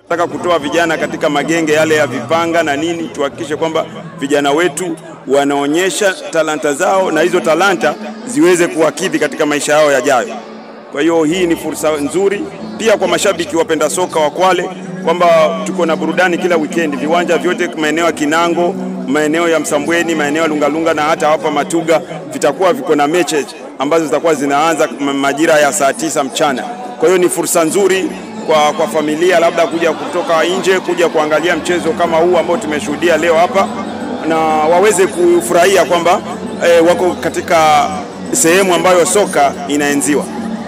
Nataka kutoa vijana katika magenge yale ya vipanga na nini, tuhakikishe kwamba vijana wetu wanaonyesha talanta zao na hizo talanta ziweze kuwakidhi katika maisha yao yajayo. Kwa hiyo hii ni fursa nzuri pia kwa mashabiki wapenda soka wa Kwale kwamba tuko na burudani kila weekend, viwanja vyote maeneo ya Kinango, maeneo ya Msambweni, maeneo ya Lungalunga na hata hapa Matuga vitakuwa viko na mechi ambazo zitakuwa zinaanza majira ya saa tisa mchana. Kwa hiyo ni fursa nzuri kwa, kwa familia labda kuja kutoka nje kuja kuangalia mchezo kama huu ambao tumeshuhudia leo hapa na waweze kufurahia kwamba eh, wako katika sehemu ambayo soka inaenziwa.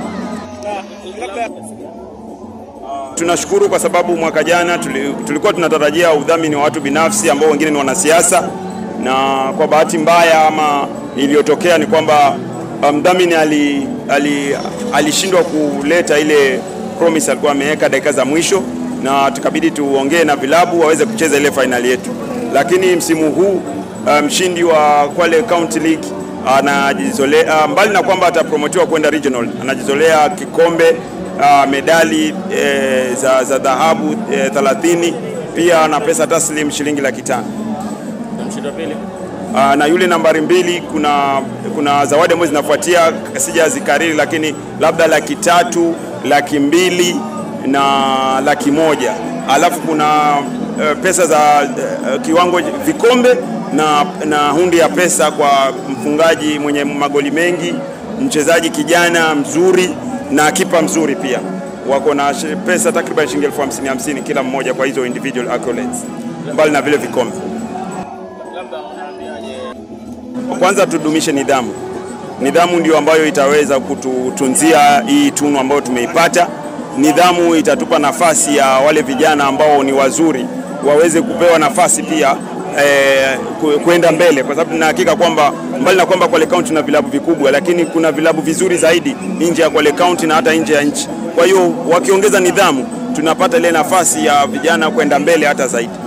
Tunashukuru kwa sababu mwaka jana tulikuwa tunatarajia udhamini wa watu binafsi ambao wengine ni wanasiasa, na kwa bahati mbaya ama iliyotokea ni kwamba mdhamini ali, ali, alishindwa kuleta ile promise alikuwa ameweka dakika za mwisho, na tukabidi tuongee na vilabu waweze kucheza ile fainali yetu, lakini msimu huu mshindi um, wa Kwale County League anajizolea uh, mbali na kwamba atapromotiwa kwenda regional, anajizolea kikombe uh, medali eh, za, za dhahabu eh, 30 pia na pesa taslim shilingi laki tano. Uh, na yule nambari mbili kuna, kuna zawadi ambazo zinafuatia sijazikariri, lakini labda laki tatu, laki mbili na laki moja alafu kuna uh, pesa za uh, kiwango vikombe na, na hundi ya pesa kwa mfungaji mwenye magoli mengi, mchezaji kijana mzuri na kipa mzuri pia. Wako na pesa takriban shilingi elfu hamsini hamsini kila mmoja kwa hizo individual accolades, mbali na vile vikombe. Kwanza tudumishe nidhamu. Nidhamu ndio ambayo itaweza kututunzia hii tunu ambayo tumeipata. Nidhamu itatupa nafasi ya wale vijana ambao ni wazuri waweze kupewa nafasi pia eh, kwenda mbele, kwa sababu nina hakika kwamba mbali na kwamba Kwale County na vilabu vikubwa, lakini kuna vilabu vizuri zaidi nje ya Kwale County na hata nje ya nchi. Kwa hiyo wakiongeza nidhamu, tunapata ile nafasi ya vijana kwenda mbele hata zaidi.